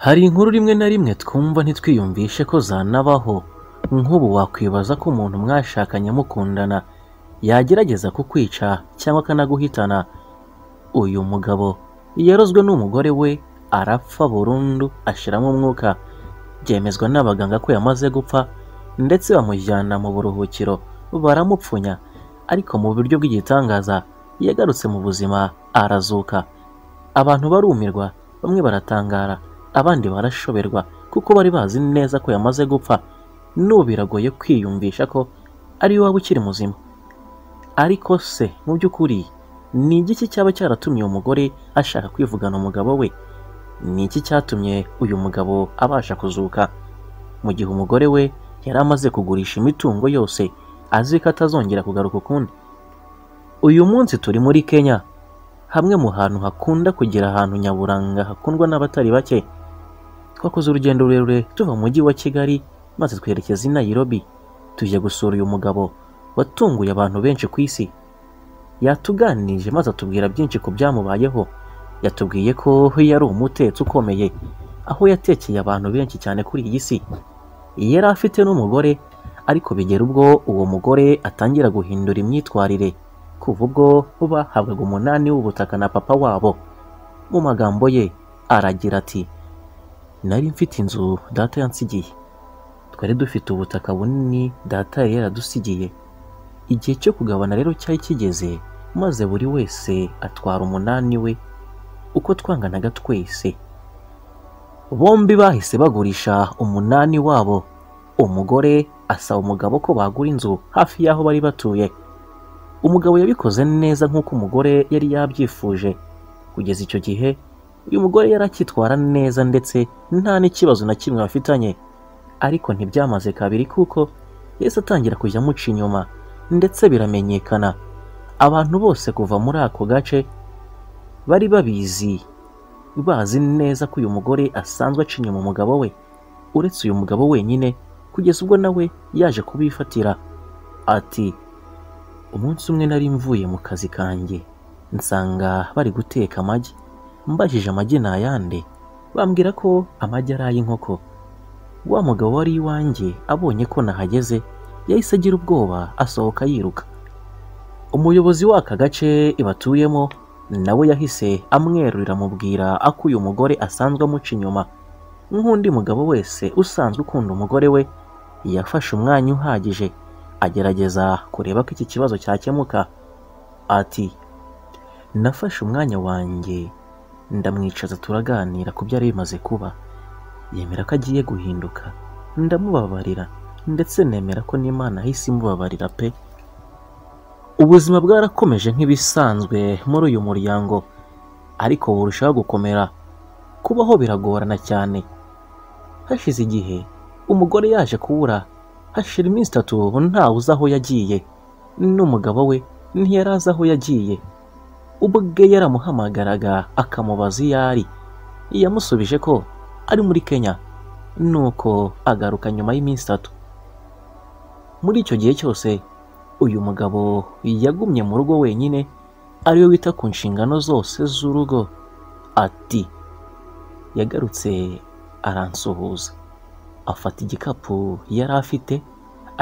Hari inkuru rimwe na rimwe twumva ntitwiyumvishe ko zanabaho nk'ubu wakwibaza ko umuntu mwashakanye mukundana yagerageza kukwica cyangwa akanaguhitana uyu mugabo yarozwe n'umugore we arapfa burundu ashiramo umwuka byemezwa n'abaganga ko yamaze gupfa ndetse bamujyana mu buruhukiro baramupfunya ariko mu buryo bw'igitangaza yagarutse mu buzima arazuka abantu barumirwa bamwe baratangara abandi barashoberwa kuko bari bazi neza ko yamaze gupfa n'ubu biragoye kwiyumvisha ko ari iwaba ukiri muzima ariko se mu by'ukuri ni igiki cyaba cyaratumye uwo mugore ashaka kwivugana umugabo we ni iki cyatumye uyu mugabo abasha kuzuka mu gihe umugore we yari amaze kugurisha imitungo yose azi ko atazongera kugaruka ukundi uyu munsi turi muri kenya hamwe mu hantu hakunda kugira ahantu nyaburanga hakundwa n'abatari bake twakoze urugendo rurerure tuva mu mujyi wa kigali maze twerekeza i nairobi tujya gusura uyu mugabo watunguye abantu benshi ku isi yatuganirije maze atubwira byinshi ku byamubayeho yatubwiye ko yari umutetsi ukomeye aho yatekeye abantu benshi cyane kuri iyi si yari afite n'umugore ariko bigera ubwo uwo mugore atangira guhindura imyitwarire kuva ubwo bahabwaga umunani w'ubutaka na papa wabo mu magambo ye aragira ati nari mfite inzu data yansigiye twari dufite ubutaka bunini data yari yaradusigiye igihe cyo kugabana rero cyari kigeze maze buri wese atwara umunani we uko twanganaga twese bombi bahise bagurisha umunani wabo umugore asaba umugabo ko bagura inzu hafi y'aho bari batuye umugabo yabikoze neza nk'uko umugore yari yabyifuje kugeza icyo gihe uyu mugore yari akitwara neza ndetse nta n'ikibazo na kimwe bafitanye ariko ntibyamaze kabiri kuko yahise atangira kujya amuca inyuma ndetse biramenyekana abantu bose kuva muri ako gace bari babizi bazi neza ko uyu mugore asanzwe aca inyuma umugabo we uretse uyu mugabo wenyine kugeza ubwo nawe yaje kubifatira ati umunsi umwe nari mvuye mu kazi kanjye nsanga bari guteka amagi mbajije amagi ni ayande bambwira ko amagi ari ay'inkoko wa mugabo wari iwanjye abonye ko nahageze yahise agira ubwoba asohoka yiruka umuyobozi w'aka gace batuyemo nawe yahise amwerurira amubwira ako uyu mugore asanzwe amuca inyuma nk'undi mugabo wese usanzwe ukunda umugore we yafashe umwanya uhagije agerageza kureba ko iki kibazo cyakemuka ati nafashe umwanya wanjye ndamwicaza turaganira ku byari bimaze kuba yemera ko agiye guhinduka ndamubabarira ndetse nemera ko n'imana ahise imubabarira pe ubuzima bwarakomeje nk'ibisanzwe muri uyu muryango ariko burushaho gukomera kubaho biragorana cyane hashize igihe umugore yaje kubura hashira iminsi itatu ntawe uzi aho yagiye n'umugabo we ntiyari azi aho yagiye ubwe yaramuhamagaraga akamubaza iyo ari yamusubije ko ari muri kenya nuko agaruka nyuma y'iminsi itatu muri icyo gihe cyose uyu mugabo yagumye mu rugo wenyine ariwe wita ku nshingano zose z'urugo ati yagarutse aransuhuza afata igikapu yari afite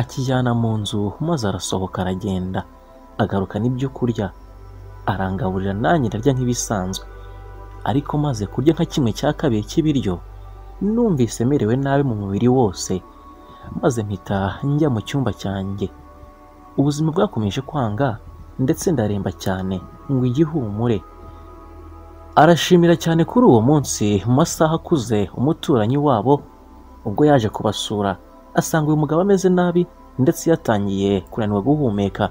akijyana mu nzu maze arasohoka aragenda agaruka n'ibyo kurya arangaburira nanjye ndarya nk'ibisanzwe ariko maze kurya nka kimwe cya kabiri cy'ibiryo numvise merewe nabi mu mubiri wose maze mpita njya mu cyumba cyanjye ubuzima bwakomeje kwanga ndetse ndaremba cyane ngo igihumure arashimira cyane kuri uwo munsi mu masaha akuze umuturanyi wabo ubwo yaje kubasura asanga uyu mugabo ameze nabi ndetse yatangiye kunanirwa guhumeka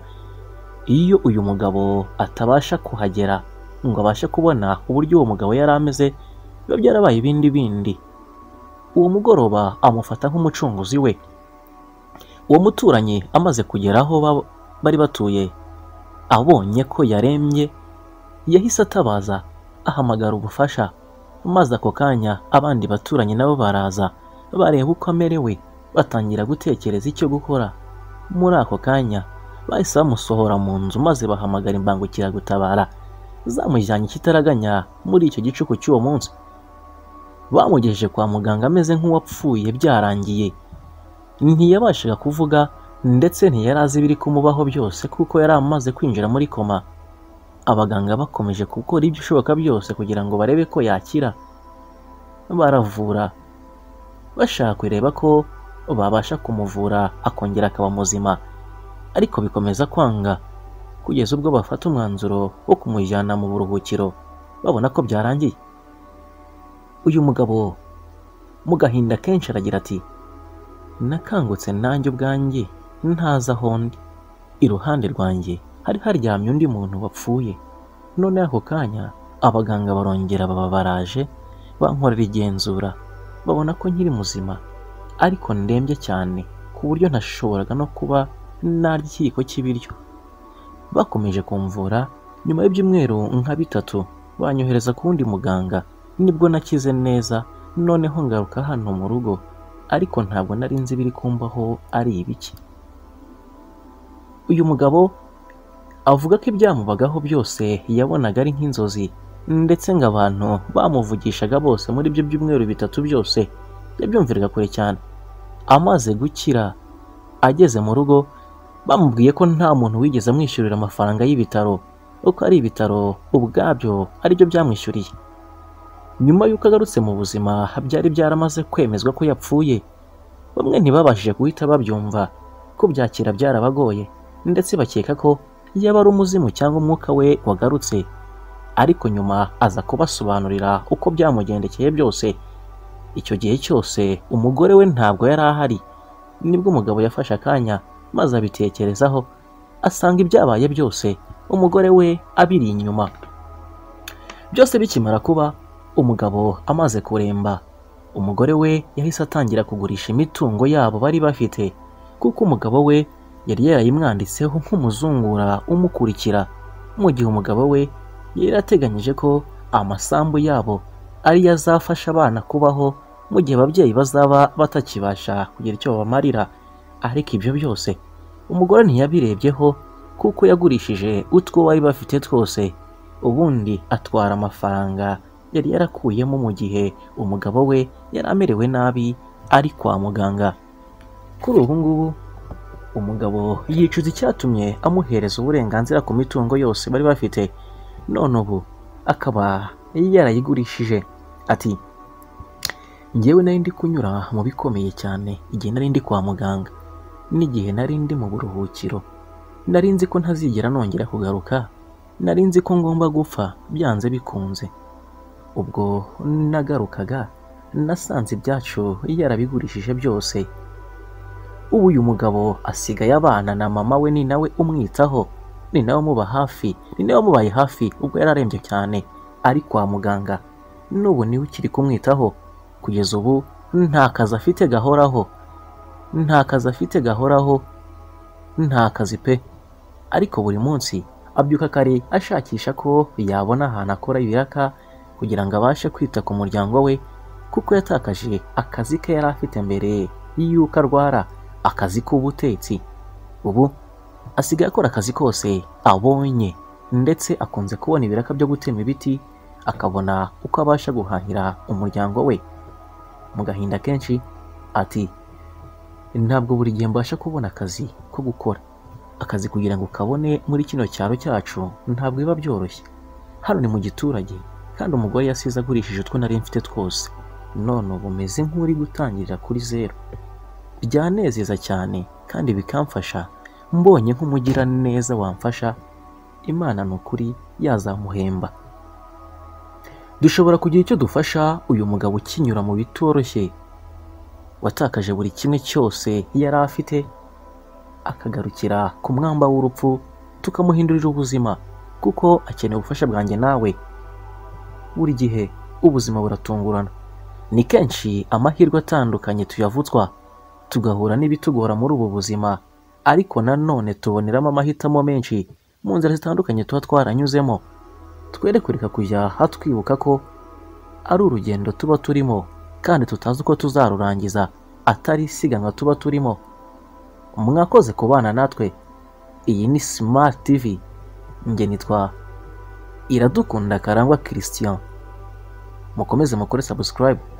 iyo uyu mugabo atabasha kuhagera ngo abashe kubona uburyo uwo mugabo yari ameze biba byarabaye ibindi bindi uwo mugoroba amufata nk'umucunguzi we uwo muturanyi amaze kugera aho ba- bari batuye abonye ko yarembye yahise atabaza ahamagara ubufasha maze ako kanya abandi baturanyi nabo baraza bareba uko amerewe batangira gutekereza icyo gukora muri ako kanya bahise bamusohora mu nzu maze bahamagara imbangukiragutabara zamujyanye ikitaraganya muri icyo gicuku cy'uwo munsi bamugejeje kwa muganga ameze nk'uwapfuye byarangiye ntiyabashaga kuvuga ndetse ntiyari azi ibiri kumubaho byose kuko yari amaze kwinjira muri koma abaganga bakomeje gukora iby'ishoboka byose kugira ngo barebe ko yakira baravura bashaka kureba ko babasha kumuvura akongera akaba muzima ariko bikomeza kwanga kugeza ubwo bafata umwanzuro wo kumujyana mu buruhukiro babona ko byarangiye uyu mugabo mu gahinda kenshi aragira ati nakangutse nanjye ubwanjye ntazi aho ndi iruhande rwanjye hari haryamye undi muntu wapfuye none ako kanya abaganga barongera baba baraje bankorera igenzura babona ko nkiri muzima ariko ndembye cyane ku buryo ntashoboraga no kuba narya ikiyiko cy'ibiryo bakomeje kumvura nyuma y'ibyumweru nka bitatu banyohereza ku wundi muganga nibwo nakize neza noneho ngaruka hano mu rugo ariko ntabwo nari nzi ibiri kumbaho ari ibiki uyu mugabo avuga ko ibyamubagaho byose yabonaga ari nk'inzozi ndetse ngo abantu bamuvugishaga bose muri ibyo byumweru bitatu byose yabyumviraga kure cyane amaze gukira ageze mu rugo bamubwiye ko nta muntu wigeze amwishyurira amafaranga y'ibitaro kuko ari ibitaro ubwabyo aribyo byamwishyuriye nyuma y'uko agarutse mu buzima byari byaramaze kwemezwa ko yapfuye bamwe ntibabashije guhita babyumva ko byakira byarabagoye ndetse bakeka ko yaba ari umuzimu cyangwa umwuka we wagarutse ariko nyuma aza kubasobanurira uko byamugendekeye byose icyo gihe cyose umugore we ntabwo yari ahari nibwo umugabo yafashe akanya maze abitekerezaho asanga ibyabaye byose umugore we abiri inyuma byose bikimara kuba umugabo amaze kuremba umugore we yahise atangira kugurisha imitungo yabo bari bafite kuko umugabo we yari yarayimwanditseho nk'umuzungura umukurikira mu gihe umugabo we yari ateganyije ko amasambu yabo ariyo azafasha abana kubaho mu gihe ababyeyi bazaba batakibasha kugira icyo babamarira ariko ibyo byose umugore ntiyabirebyeho kuko yagurishije utwo bari bafite twose ubundi atwara amafaranga yari yarakuyemo mu gihe umugabo we yari amerewe nabi ari kwa muganga kuri ubu ngubu umugabo yicuza icyatumye amuhereza uburenganzira ku mitungo yose bari bafite none ubu akaba yarayigurishije ati ngewe nari ndi kunyura mu bikomeye cyane igihe nari ndi kwa muganga n'igihe nari ndi mu buruhukiro nari nzi ko ntazigera nongera kugaruka nari nzi ko ngomba gupfa byanze bikunze ubwo nagarukaga nasanze ibyacu yarabigurishije byose ubu uyu mugabo asigaye abana na mama we ni nawe umwitaho ni nawe umuba hafi ni nawe umubaye hafi ubwo yari arembye cyane ari kwa muganga n'ubu niwe ukiri kumwitaho kugeza ubu nta kazi afite gahoraho nta kazi afite gahoraho nta kazi pe ariko buri munsi abyuka kare ashakisha ko yabona ahantu akora ibiraka kugira ngo abashe kwita ku muryango we kuko yatakaje akazi ke yari afite mbere y'uko arwara akazi k'ubutetsi ubu asigaye akora akazi kose abonye ndetse akunze kubona ibiraka byo gutema ibiti akabona uko abasha guhahira umuryango we mu gahinda kenshi ati ntabwo buri gihe mbasha kubona akazi ko gukora akazi kugira ngo kabone muri kino cyaro cyacu ntabwo biba byoroshye hano ni mu giturage kandi umugore yasize agurishije utwo nari mfite twose none ubu umeze nk'uri gutangirira kuri zeru byanezeza cyane kandi bikamfasha mbonye nk'umugira neza wamfasha imana ni ukuri yazamuhemba dushobora kugira icyo dufasha uyu mugabo ukinyura mu bitoroshye watakaje buri kimwe cyose yari afite akagarukira ku mwamba w'urupfu tukamuhindurira ubuzima kuko akeneye ubufasha bwanjye nawe buri gihe ubuzima buratungurana ni kenshi amahirwe atandukanye tuyavutswa tugahura n'ibitugora muri ubu buzima ariko nanone tuboneramo amahitamo menshi mu nzira zitandukanye tuba twaranyuzemo twere kureka kujya hatwibuka ko ari urugendo tuba turimo kandi tutazi uko tuzarurangiza atari isiganwa tuba turimo mwakoze kubana natwe iyi ni Smart TV njye nitwa iradukunda karangwa Christian mukomeze mukore subscribe